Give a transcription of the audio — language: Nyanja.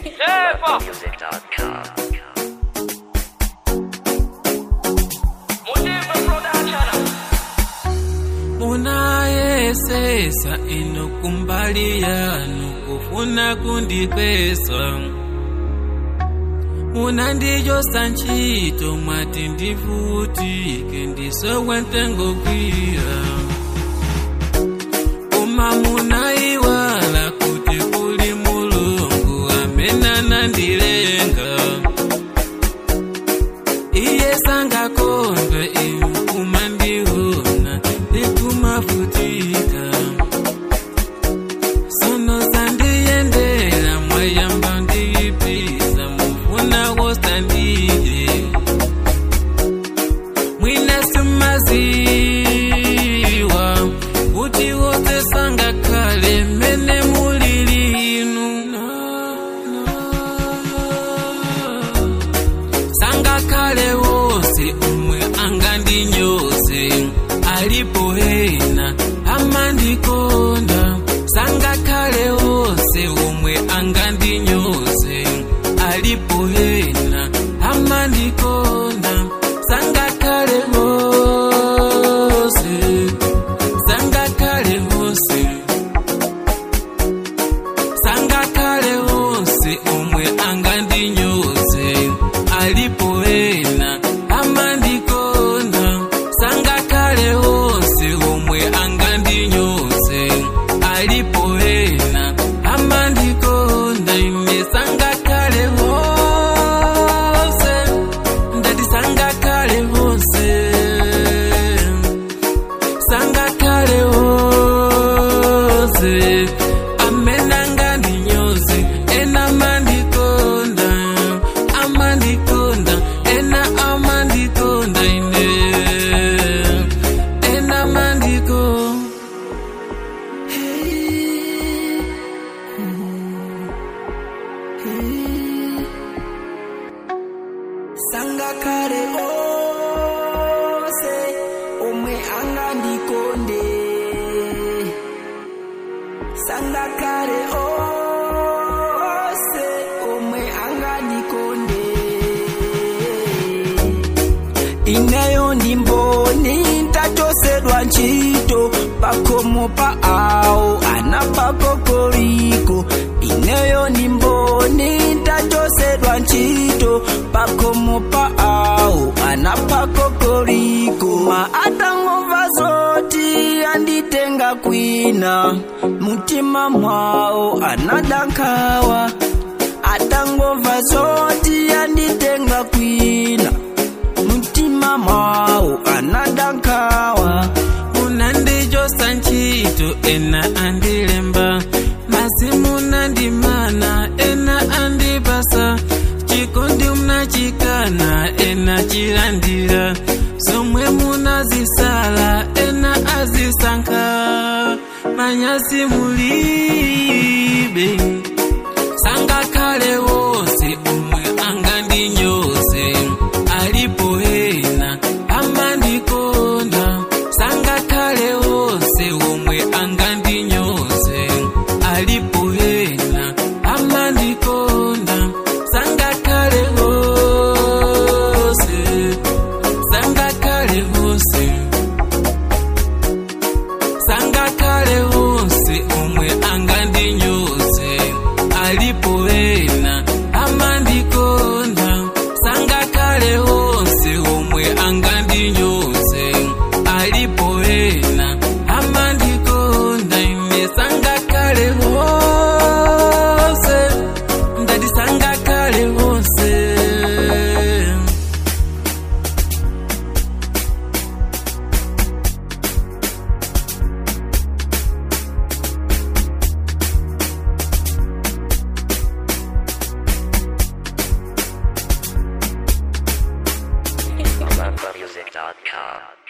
munayesesa ino kumbali yanu kufuna kundipesa munandijosa ntchito mwati ndivutike ndisowe ntengo kwira koma munayiwala kuti kuli mulungu amene anandilenga iye sangakondwe inu kumandiona ndikumavutika sono sandiyendera mwayamba ndiyipisa mufuna wosandiye mwina simaziwa kuti wose sangakhale mene mulilinu sangakhale wose umwe angandinyoze alipo hena amandikonda sangakhale wose umwe angandinyoze alipo hena amandikonda sangakhale wose sangakhale wose sangakhale wose umwe angandinyoze alipo ena amandikonda sangakhale wose umwe angandinyoze alipo ena amandikonda ine sangakhale wose ndati sangakhale wose sangakhale wose amene angandinyoze ena amandikonda amandikonda ena amandikonda ine ena amandikonda sangakhale ose omwe angandikonde sangakhale ose omwe angandikonde ineyo ndimboni ntachosedwa ntchito pakhomo pa awo anapakokoliko ineyo ndimboni ntachosedwa ntchito pakhomo pa awo anapakokoliko ma atangomva zoti anditenga kwina mutima mwawo anadankawa atangomva zoti anditenga kwina mutima mwawo anadankawa munandijosa ntchito ena andilemba masi munandimana ena andipasa chikondi munachikana ena chilandira zomwe munazisala ena azisankha manyasi mulibe sangakhale wose umwe angandinyoze alipo ena amandikonda sangakhale wose umwe angandinyoze alipo ena amandikonda sangakhale wose sangakhale wose sangakhale wose umwe angandinyoze alipo ena amandikonda sangakhale wose umwe angandinyoze alipo ena amandikonda ine sangakhale wose ndati sangakhale wose Music.com.